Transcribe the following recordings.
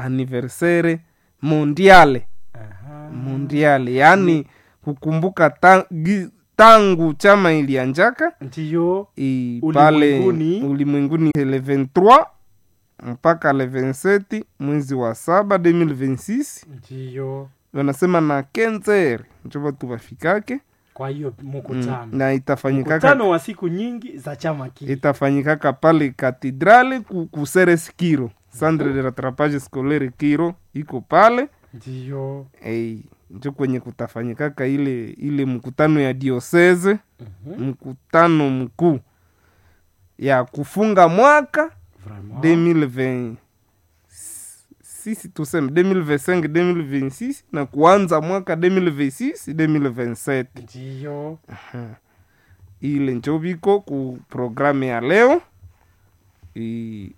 anniversaire mondiale Aha. mondiale yaani kukumbuka ta, gi, tangu chama ilianjaka ndiyo i, pale Ulimwenguni. ulimwenguni le 23 mpaka le 27 mwezi wa saba 2026 ndiyo wanasema na kenzer njo batu bafikake kwa hiyo mkutano na itafanyikaka mkutano wa siku nyingi za chama kile itafanyikaka pale katedrale ku, ku Ceres kiro centre de rattrapage scolaire kiro iko pale ndiyo hey, njo kwenye kutafanyikaka ile ile mkutano ya diosese Mhm. mkutano mkuu ya kufunga mwaka Vraiment. 2020 sisi tuseme 2025 2026 na kuanza mwaka 2026 2027 ndiyo ile njo biko ku programu ya leo I-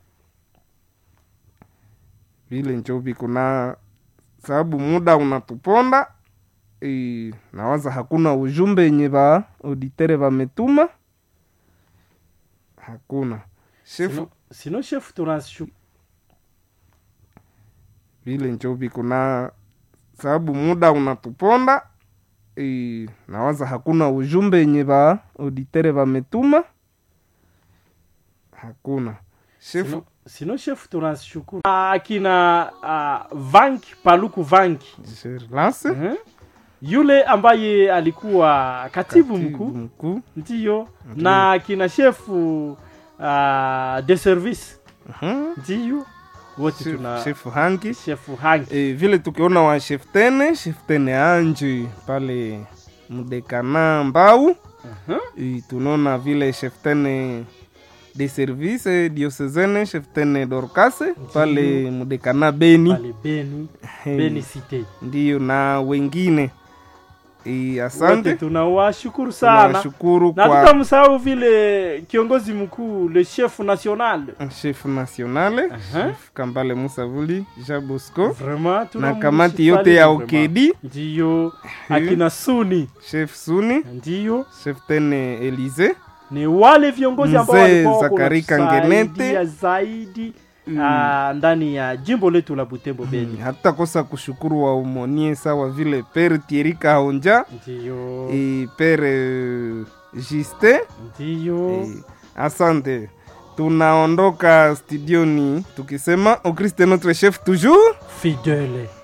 vile njo biko na sababu muda unatuponda I, nawaza hakuna ujumbe yenye ba auditere bametuma hakuna shefu sino, sino chef tunashu vile njo biko na sababu muda unatuponda I, nawaza hakuna ujumbe yenye ba auditere bametuma hakuna shefu sino, sino chef tunashukuru akina uh, vanki paluku vanki Je relance Mhm. yule ambaye alikuwa katibu mkuu mkuu ndiyo na kina shefu uh, de service Mhm. ndiyo wote Chef- tuna shefu hangi shefu hangi e, vile tukiona wa sheftene sheftene anji pale mdekana mbau Mhm. e, tunaona vile sheftene de service diosezene sheftene dorkase pale mdekana beni pale beni Eh, beni cite ndiyo na wengine e, wote asante tunawashukuru sana tunawashukuru na kwa tutamsahau vile kiongozi mkuu le chef national chef nationale Aha. chef kambale musavuli jabosco vraiment na tunamshukuru kamati yote ya vraiment. okedi ndiyo akina suni chef suni ndiyo chef tene elize ni wale viongozi ambao Mzee walikuwa wako Zakari wanatusaidia Kangenete. zaidi Mm. ah, ndani ya jimbo letu la Butembo Beni. hatutakosa kushukuru waomonie sawa vile pere Thierry Kahonja Ndiyo, e pere Juste ndiyo, e, asante tunaondoka studioni tukisema au Christ est notre chef toujours fidele